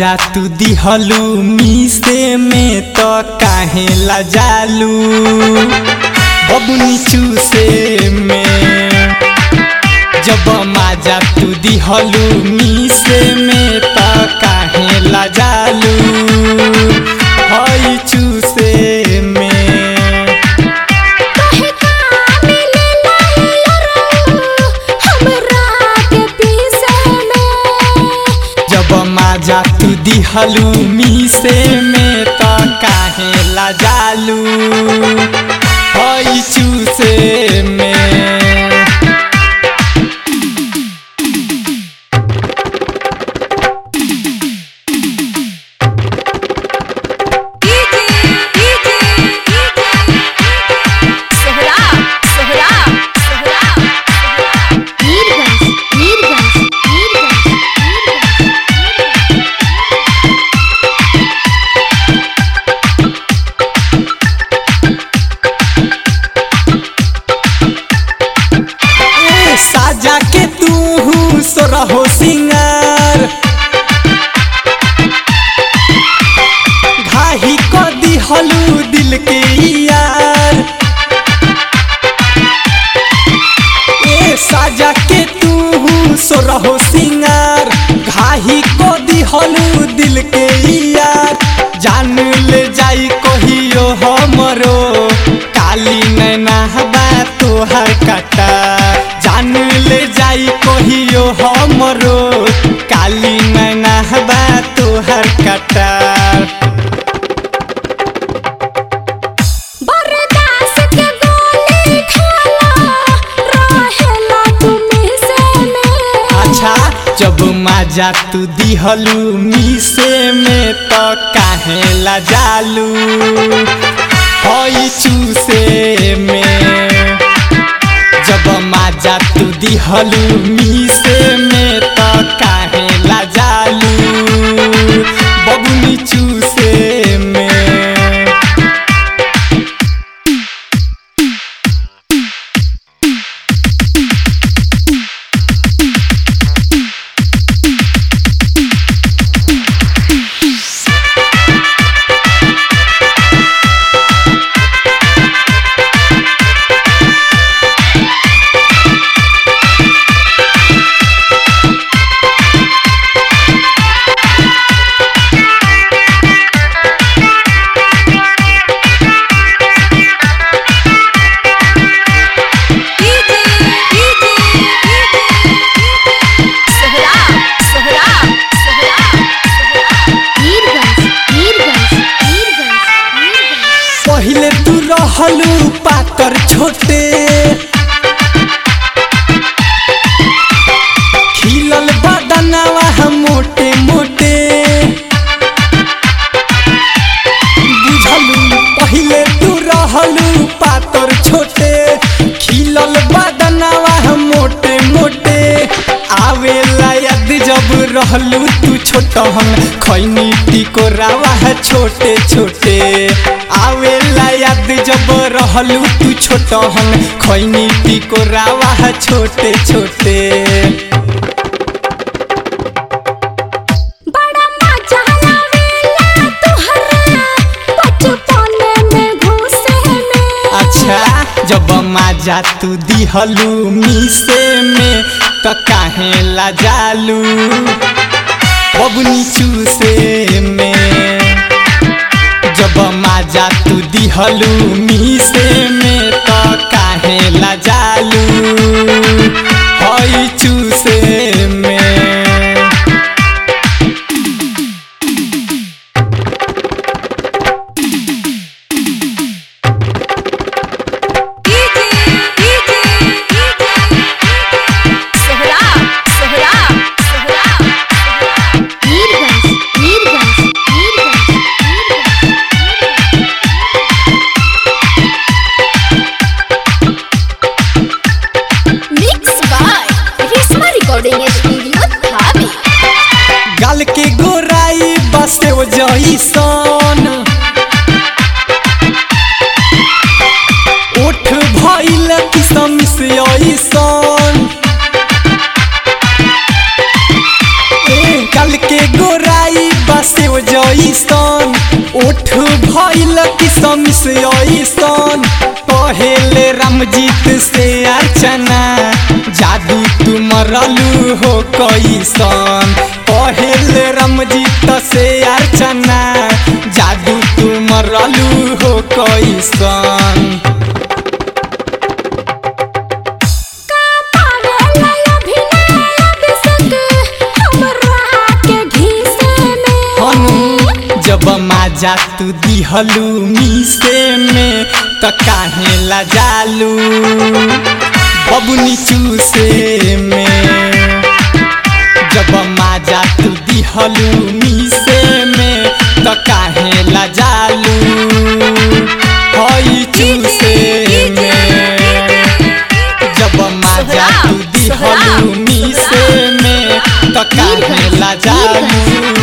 माजा तू दिहलू मीसे में तो काहे लजालू बबुनी चूसे में जब माजा तू दिहलू मीसे में तो काहे लजालू हई चूसे में काहे कामे ले लाइलो रो हमरा के पीसे में जब माजा तू दिहलू मीसे में तो काहे लजालू हई चूसे में डीजे डीजे सोहरा सोहरा सोहरा नीरगंज नीरगंज नीरगंज ए, साजा के तू सोरहो सिंगार घाही को दिहलू दिल के यार ए साजा के तू सोरहो सिंगार घाही को दिहलू दिल के यार जान ले जाई कहियो हमरो काली नैना बा तोहर कटा जान ले जाई कहियो हमरो काली नैना बा तोहर कटा बरदास के गोली खाला रहेला तुम से में अच्छा जब माजा तू दिहलू मीसे में तो काहे लजालू हई चूसे में जब माजा तू दिहलू मीसे में तो काहे लजालू बबुनी चूसे में डीजे डीजे सोहरा सोहरा सोहरा नीरगंज नीरगंज नीरगंज पहिले तू रहलू पातर छोटे खिलल बदनवा हम मोटे मोटे बुझलू पहिले तू रहलू पातर छोटे खिलल बदनवा हम मोटे मोटे आवेला याद जब रहलू तू छोटहन खैनी टिकोरावा छोटे छोटे आवेला याद जब रहलू तू छोटहन खैनी टिकोरावा छोटे छोटे बड़ा मजा आवेला तुहरा बचपन में घुसे में अच्छा जब माजा तू दिहलू मीसे में तो काहे लजालू बबुनी चूसे में जब माजा तू दिहलू मीसे में तो काहे लजालू हई चूसे में DJ DJ Sohra Sohra Sohra Nirganj Nirganj Nirganj mix by Reshma recording studio धाबी गाल के गोराई बसे वो जईसन ओठ भइल किसम से ऐसन ए गाल के गोराई बस मिस ऐसन पहले रामजीत से अर्चना जादू तू मरलू हो कैसन पहले रामजीत से अर्चना जादू तू मरलू हो कैसन हनु जब माजा तू दिहलू मीसे में त काहे लजालू बबुनी चूसे में जब माजा तू दिहलू मीसे में त काहे लजालू हई चूसे में जब माजा तू दिहलू मीसे में त काहे लजालू